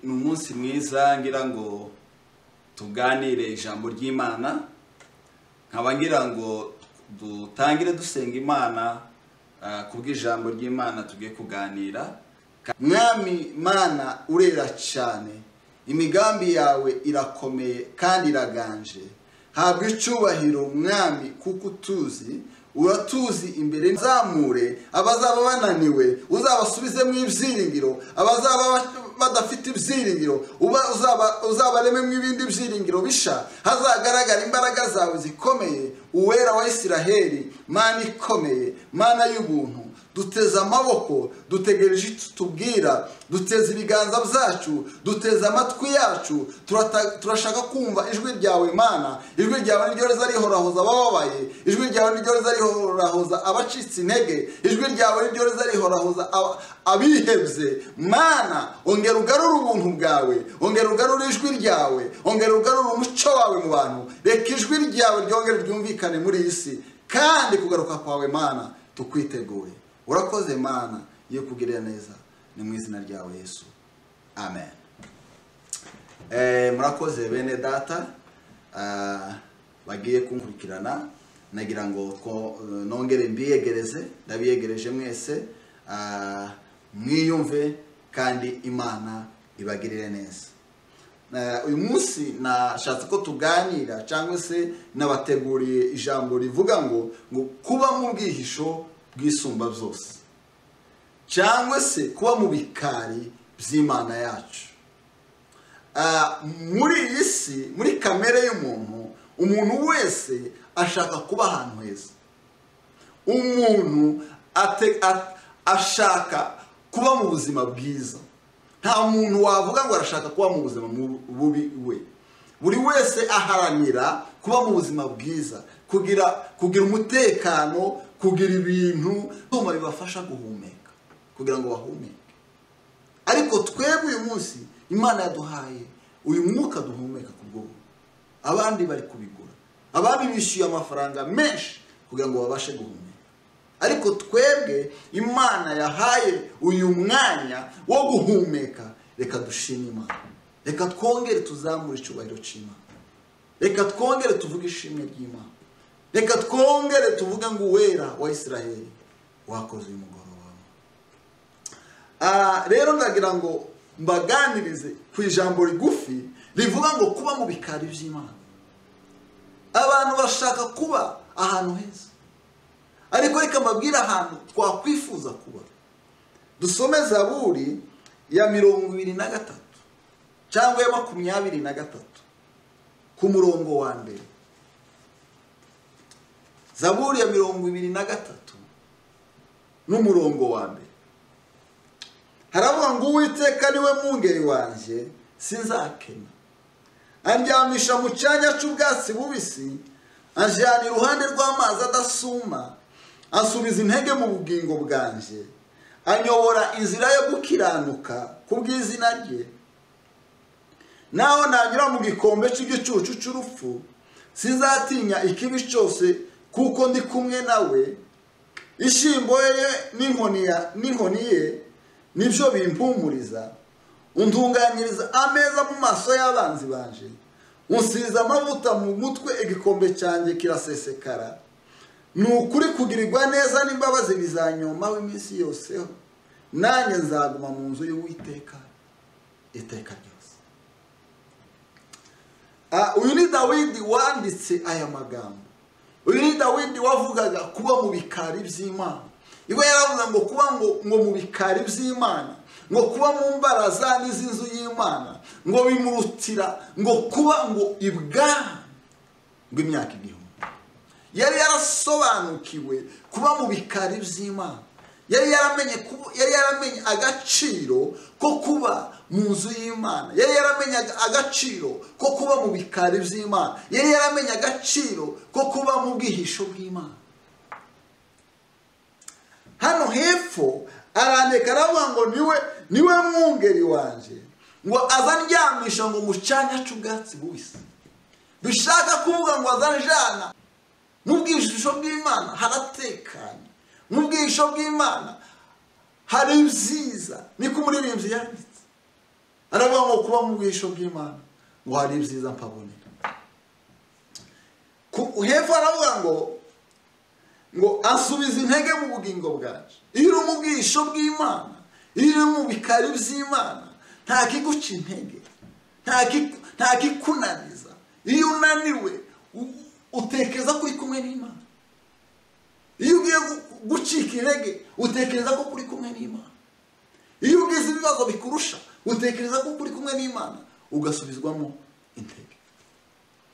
ni umunsi mwiza ngira ngo tuganire ijambo ry'imana nkaba ngira ngo dutangire dusenga imana ah, kubw'ijambo ry'imana tugiye kuganira mwami mana urera cyane imigambi yawe irakomeye kandi iraganje habwa icyubahiro mwami kuko utuzi uratuzi imbere zamure abazaba bananiwe uzabasubizemo ibyiringiro abazaba badafite ibyiringiro uba uzaba uzabarememo ibindi byiringiro bisha hazagaragara imbaraga zawe zikomeye uwera wa isiraheli mana ikomeye mana y'ubuntu duteze amaboko dutegereje icyo tubwira duteze ibiganza byacu duteze amatwi yacu turata- turashaka kumva ijwi ryawe mana ijwi ryawe niryo riza rihorahoza abababaye ijwi ryawe niryo riza rihorahoza abacitse intege ijwi ryawe niryo riza rihorahoza aba- abihebye mana ongera ugarure ubuntu bwawe ongera ugarure ijwi ryawe ongera ugarure umuco wawe mu bantu reka ijwi ryawe ryongere ryumvikane muri iyi si kandi kugaruka kwawe mana tukwiteguye urakoze mana iyo kugirira neza ni mu izina ryawe yesu amen Eh, murakoze bene data ah, bagiye kunkurikirana nagira ngo two- nongere mbiyegereze ndabiyegereje mwese ah, mwiyumve kandi imana ibagirire neza Eh, uyu munsi nashatse ko tuganira cyangwa se nabateguriye ijambo rivuga ngo ngo kuba mu bwihisho bwisumba byose cyangwa se kuba mu bikari by'imana yacu Ah, muri iyi si muri kamere y'umuntu umuntu wese ashaka kuba ahantu heza umuntu ate- a- ashaka kuba mu buzima bwiza nta muntu wavuga ngo arashaka kuba mu buzima mu- bubi we buri wese aharanira kuba mu buzima bwiza kugira kugira umutekano kugira ibintu ibyuma bibafasha guhumeka kugira ngo bahumeke ariko twebwe uyu munsi imana yaduhaye uyu mwuka duhumeka ku bw'ubu abandi bari kubigura abandi bishyuye amafaranga menshi kugira ngo babashe guhumeka ariko twebwe imana yahaye uyu mwanya wo guhumeka reka dushime imana reka twongere tuzamure icyubahiro cy'imana reka twongere tuvuge ishimwe ry'imana reka twongere tuvuge ngo uwera wa isiraheli wakoze uyu mugoroba wawe Ah, rero ndagira ngo mbaganirize ku ijambo rigufi rivuga ngo kuba mu bikari by'imana abantu bashaka kuba ahantu heza ariko reka mbabwire ahantu twakwifuza kuba dusome zaburi ya mirongo ibiri na gatatu cyangwa ya makumyabiri na gatatu ku murongo wa mbere zaburi ya mirongo ibiri na gatatu n'umurongo wa mbere haravuga ngo uwiteka niwe mwungeri wanjye sinzakena andyamisha mu cyanya cy'ubwatsi bubisi anjyana iruhande rw'amazi adasuma asubiza intege mu bugingo bwanjye anyobora inzira yo gukiranuka ku bw'izina rye naho nanyura mu gikombe cy'igicucu cy'urupfu sinzatinya ikibi cyose kuko ndi kumwe nawe ishimbo ye n'inkoni ya- n'inkoni ye nibyo bimpumuriza untunganyiriza ameza mu maso y'abanzi banje unsiza amavuta mu mutwe igikombe cyanjye kirasesekara ni ukuri kugirirwa neza n'imbabazi bizanyoma iminsi yose nanjye nzaguma mu nzu y'uwiteka iteka ryose Ah, uyu ni dawidi wanditse aya magambo uyu ni dawidi wavugaga kuba mu bikari by'imana iwe yaravuga ngo kuba ngo, ngo mu bikari by'imana ngo kuba mu mbaraza n'iz'inzu y'imana ngo bimurutira ngo kuba ngo ibwami bw'imyaka igihumbi yari yarasobanukiwe kuba mu bikari by'imana yari yaramenye kuba- yari yaramenye agaciro ko kuba mu nzu y'imana yari yaramenye aga- agaciro ko kuba mu bikari by'imana yari yaramenye agaciro ko kuba mu bwihisho bw'imana hano hepfo arandika aravuga ngo niwe niwe mwungeri wanjye ngo azandyamisha ngo mu cyanya cy'ubwatsi bubisi bishaka kuvuga ngo azanjyana mu bwihisho bw'imana haratekanye mu bwihisho bw'imana hari ibyiza niko umuririmbyi yanditse aravuga ngo kuba mu bwihisho bw'imana ngo hari ibyiza mpabonera Ku- hepfo aravuga ngo ngo asubiza intege mu bugingo bwacu iyo uri mu bwihisho bw'imana iyo uri mu bikari by'imana nta kiguca intege nta ki- nta kikunaniza iyo unaniwe u- utekereza ko uri kumwe n'imana iyo ugiye gu- gucika intege utekereza ko uri kumwe n'imana iyo ugize ibibazo bikurusha utekereza ko uri kumwe n'imana ugasubizwamo intege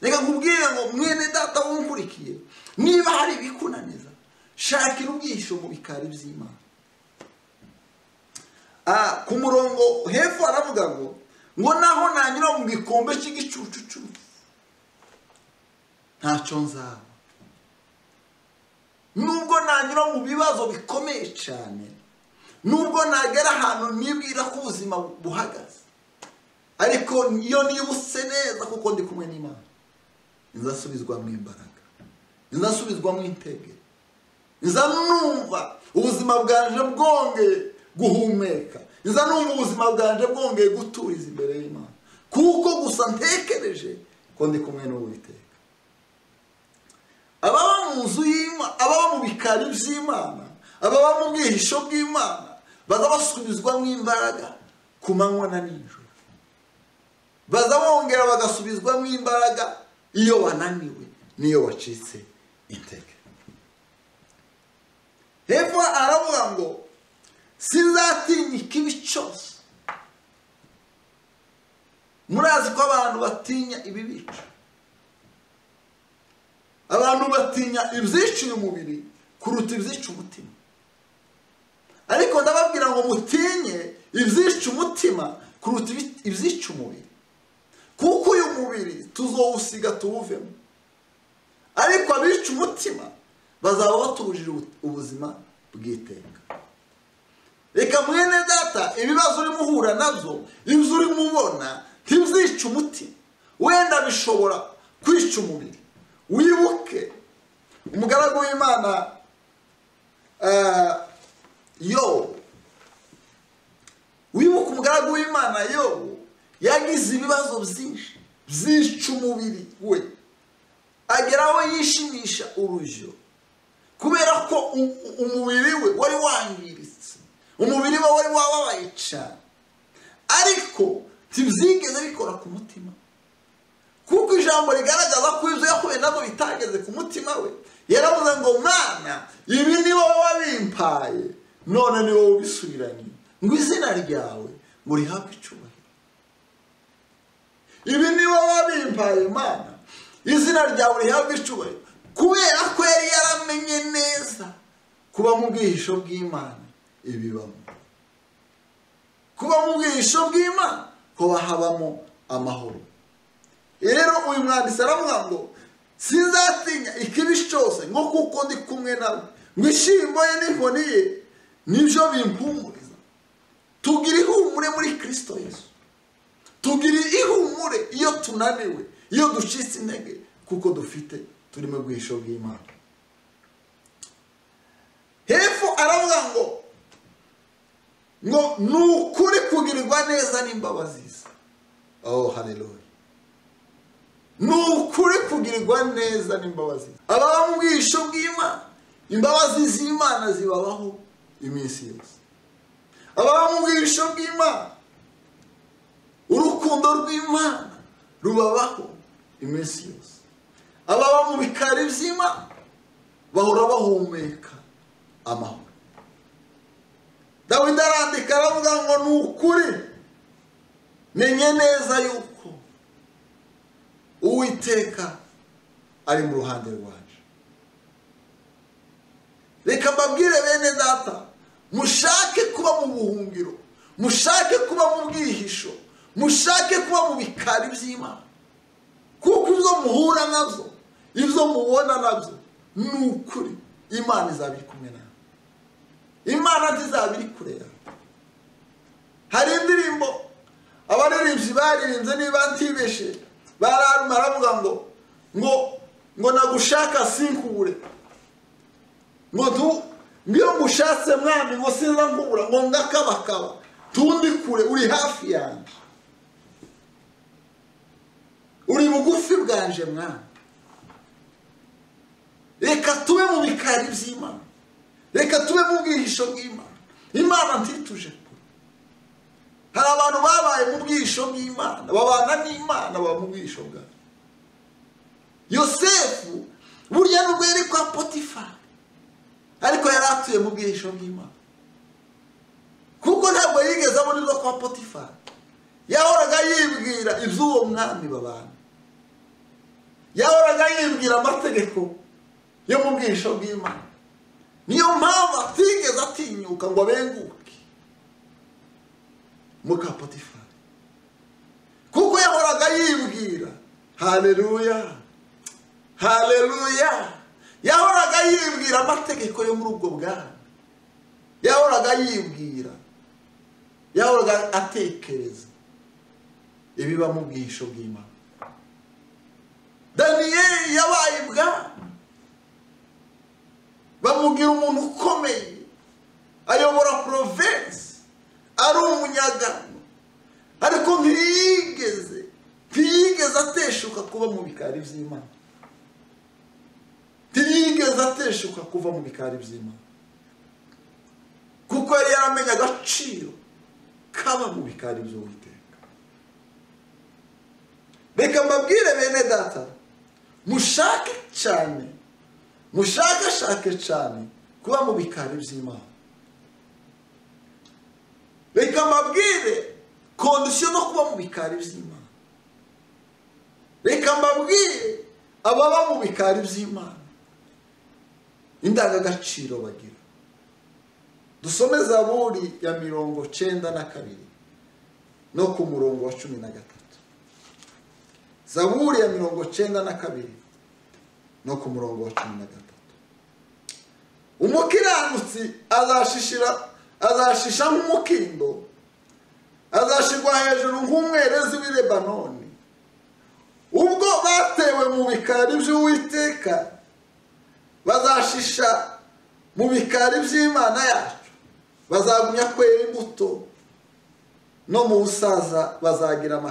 reka nkubwire ngo mwene data wumukurikiye niba hari ibikunaniza shakira ubwihisho mu bikari by'imana Ah, ku murongo hepfo aravuga ngo ngo naho nanyura mu gikombe cy'igicucucu ntacyo nzaba nubwo nanyura mu bibazo bikomeye cyane nubwo nagera ahantu nibwira ko ubuzima buhagaze ariko iyo nibutse neza kuko ndi kumwe n'imana inzasubizwamo imbaraga inzasubizwamo intege nza numva ubuzima bwanje bwongeye guhumeka nza numva ubuzima bwanje bwongeye guturiza imbere y'imana kuko gusa ntekereje ko ndi kumwe n'uwiteka ababa mu nzu y'imana ababa mu bikari by'imana ababa mu bwihisho bw'imana baza basubizwamo imbaraga ku manywa na nijoro baza bongera bagasubizwamo imbaraga iyo wananiwe n'iyo wacitse intege hepfo aravuga ngo sinzatinya ikibi cyose murazi ko abantu batinya ibibica abantu batinya ibyica uyu mubiri kuruta ibyica umutima ariko ndababwira ngo mutinye ibyica umutima kuruta ibi- ibyica umubiri kuko uyu mubiri tuzowusiga tuwuvemo ariko abica umutima bazaba batujije ubuzima bw'iteka reka mwene data ibibazo urimo uhura nabyo ibyo urimo ubona ntibyica umutima wenda bishobora kwica umubiri wibuke umugaragu w'imana eh, yobu wibuke umugaragu w'imana yobu yagize ibibazo byinshi byica umubiri we ageraho yishimisha urujyo kubera ko u- u- umubiri we wari wangiritse umubiri we wari wababaye cyane ariko ntibyigeze bikora ku mutima kuko ijambo rigaragaza ko ibyo yahuye nabyo bitageze ku mutima we yaravuze ngo mwana ibi ni wowe wabimpaye none ni wowe ubisubiranye ngo izina ryawe ngo rihabwe icyubahiro ibi ni wowe wabimpaye imana izina ryawe rihabwe icyubahiro kubera ko yari yaramenye neza kuba mu bwihisho bw'imana ibibamo kuba mu bwihisho bw'imana kuba habamo amahoro rero uyu mwanditsi aravuga ngo sinzatinya ikibi cyose ngo kuko ndi kumwe nawe ngo ishyimbo ye n'inkoni ye nibyo bimpumuriza tugira ihumure muri kirisito yesu tugira ihumure iyo tunaniwe iyo ducitse intege kuko dufite turimo bwihisho bw'imana hepfo aravuga ngo ngo ni ukuri kugirirwa neza n'imbabazi ze oh haleluya ni ukuri kugirirwa neza n'imbabazi ze ababa mu bwihisho bw'imana imbabazi z'imana zibabaho iminsi yose ababa mu bwihisho bw'imana urukundo rw'imana rubabaho iminsi yose ababa mu bikari by'imana bahora bahumeka amahoro dawidi arandika aravuga ngo ni ukuri menye neza yuko uwiteka ari mu ruhande rwacu reka mbabwire bene data mushake kuba mu buhungiro mushake kuba mu bwihisho mushake kuba mu bikari by'imana kuko ibyo muhura nabyo ibyo mubona nabyo ni ukuri imana izaba iri kumwe nawe imana ntizaba iri kure yawe hari indirimbo abaririmbyi baririmbye niba ntibeshe bararuma aravuga ngo ngo ngo nagushaka sinkure ngo tu ngiyo ngushatse mwami ngo sinza nkubura ngo ngakabakaba tundi kure uri hafi yanjye bugufi bwanje mwana reka tube mu bikari by'imana reka tube mu bwihisho bw'imana imana ntituje kure hari abantu babaye mu bwihisho bw'imana babana n'imana baba mu bwihisho bwayo yosefu burya nubwo yari kwa potifari ariko yari atuye mu bwihisho bw'imana kuko ntabwo yigeze abonirwa kwa potifari yahoraga yibwira iby'uwo mwami babana yahoraga yibwira amategeko yo mu bwihisho bw'imana niyo mpamvu atigeze atinyuka ngo abenguke mu ka potifari kuko yahoraga yibwira hareruya hareruya yahoraga yibwira amategeko yo muri ubwo bwana yahoraga yibwira yahoraga atekereza ibiba mu bwihisho bw'imana daniyeli yabaye ibwami bamubwira umuntu ukomeye ayobora porovensi ari umunyagano ariko ntiyigeze ntiyigeze ateshuka kuba mu bikari by'imana ntiyigeze ateshuka kuva mu bikari by'imana kuko yari yaramenye agaciro kaba mu bikari by'uwiteka reka mbabwire bene data mushake cyane mushakashake cyane kuba mu bikari by'imana reka mbabwire kondisiyo no kuba mu bikari by'imana reka mbabwire ababa mu bikari by'imana indangagaciro bagira dusome zaburi ya mirongo cyenda na kabiri no ku murongo wa cumi na gatatu zaburi ya mirongo cyenda na kabiri no ku murongo wa cumi na gatatu umukiranutsi azashishira azashisha nk'umukindo azashirwa hejuru nk'umwerezi w'i lebanoni ubwo batewe mu bikari by'uwiteka bazashisha mu bikari by'imana yacu bazagumya kwera imbuto no mu busaza bazagira amahirwe